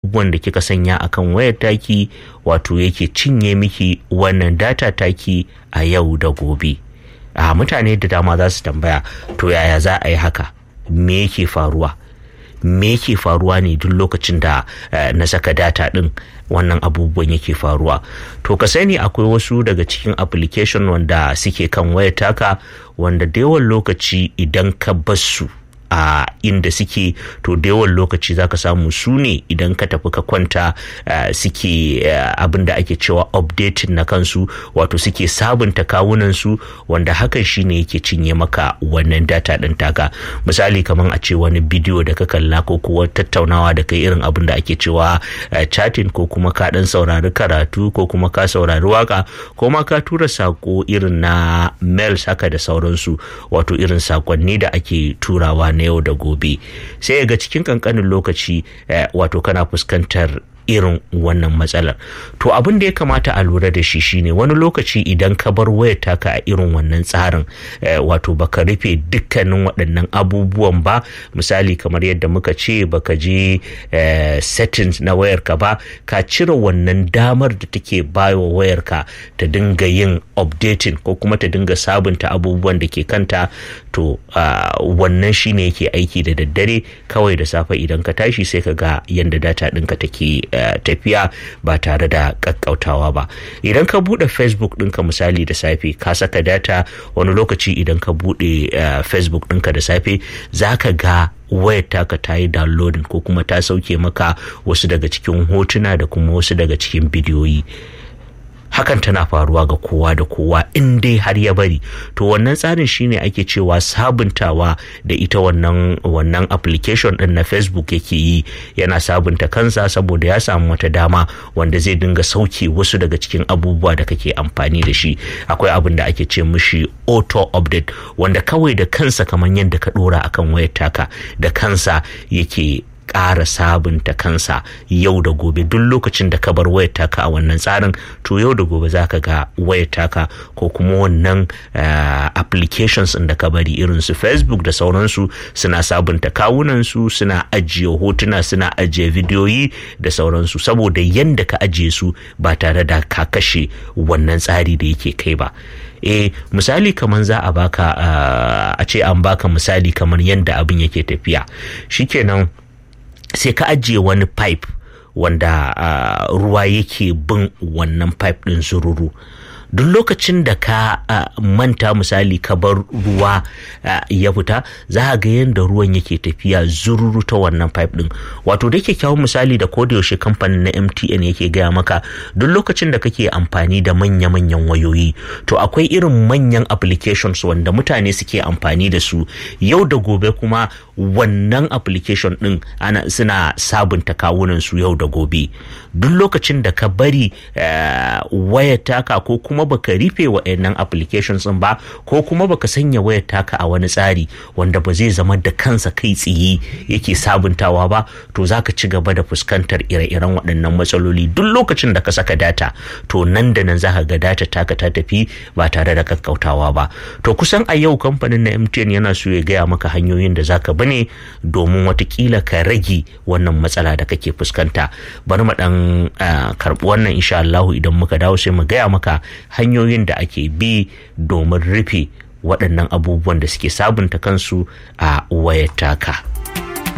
abubuwan da kika sanya akan wayar taki wato yake cinye miki wannan data taki a yau da gobe a mutane da dama za su tambaya to yaya za a yi haka me yake faruwa me yake faruwa ne duk lokacin da na saka data din wannan abubuwan yake faruwa to ka sani akwai wasu daga cikin application wanda suke kan wayar taka wanda da yawan lokaci idan ka basu a inda suke to da yawan lokaci zaka samu su ne idan ka tafi ka kwanta suke abin da ake cewa updating na kansu wato suke sabunta kawunan su wanda hakan shine yake cinye maka wannan data din taka misali kamar a ce wani bidiyo da ka kalla ko kuwa tattaunawa da kai irin abin da ake cewa chatting ko kuma ka dan saurari karatu ko kuma ka saurari waka ko ma ka tura sako irin na mails haka da sauransu wato irin sakonni da ake turawa na yau da gobe sai ga cikin kankanin lokaci wato kana fuskantar irin wannan matsalar to abin da ya kamata a lura da shi shine wani lokaci idan ka bar wayar taka a irin wannan tsarin wato baka rufe dukkanin waɗannan abubuwan ba misali kamar yadda muka ce baka je settings na wayarka ba ka cire wannan damar da take bayo wayarka ta dinga yin updating ko kuma ta dinga sabunta abubuwan da ke kanta to wannan shine yake aiki da daddare kawai da safe idan ka tashi sai ka ga yadda data ɗinka take tafiya ba tare da kakkautawa ba idan ka bude facebook ɗinka misali da safe ka saka data wani lokaci idan ka bude facebook ɗinka da safe za ka ga wayar taka ta yi downloading ko kuma ta sauke maka wasu daga cikin hotuna da kuma wasu daga cikin bidiyoyi hakan tana faruwa ga kowa da kowa in dai har ya bari to wannan tsarin shine ake cewa sabuntawa da ita wannan wannan application din na facebook yake yi yana sabunta kansa saboda ya samu wata dama wanda zai dinga sauke wasu daga cikin abubuwa da kake amfani da shi akwai abin da ake ce mishi auto update wanda kawai da kansa kamar yadda ka dora akan wayar taka da kansa yake ƙara sabunta kansa yau da gobe duk lokacin da ka bar wayar taka a wannan tsarin to yau da gobe za ka ga wayar taka ko kuma wannan applications da ka bari irin su facebook da sauransu suna sabunta kawunansu suna ajiye hotuna suna ajiye bidiyoyi da sauransu saboda yadda ka ajiye su ba tare da ka kashe wannan tsari da yake kai ba e misali kamar za a baka a ce an baka misali kamar yadda abin yake tafiya shikenan sai ka ajiye wani pipe wanda uh, ruwa yake bin wannan pipe ɗin zururu duk lokacin da ka uh, manta misali ka bar ruwa uh, ya fita za ga yadda ruwan yake tafiya zururu ta wannan pipe din wato da kyakkyawan misali da yaushe kamfanin na mtn yake gaya maka duk lokacin da kake amfani da manya-manyan wayoyi to akwai irin manyan applications wanda mutane suke amfani da su yau da gobe kuma wannan application din ana suna sabunta kawunan su yau da gobe duk lokacin da ka bari uh, wayar taka ko kuma baka rufe wa'annan applications din ba ko kuma baka sanya wayar taka a wani tsari wanda ba zai zama da kansa kai tsiye yake sabuntawa ba to zaka ci gaba da fuskantar ire-iren waɗannan matsaloli duk lokacin da ka saka data to nan da nan zaka ga data taka ta tafi ba tare da kakkautawa ba to kusan a yau kamfanin na MTN yana so ya gaya maka hanyoyin da zaka bane domin watakila ka rage wannan matsala da kake fuskanta bari mu dan karbi wannan insha Allah idan muka dawo sai mu gaya maka hanyoyin da ake bi domin rufe waɗannan abubuwan da suke sabunta kansu a wayar taka.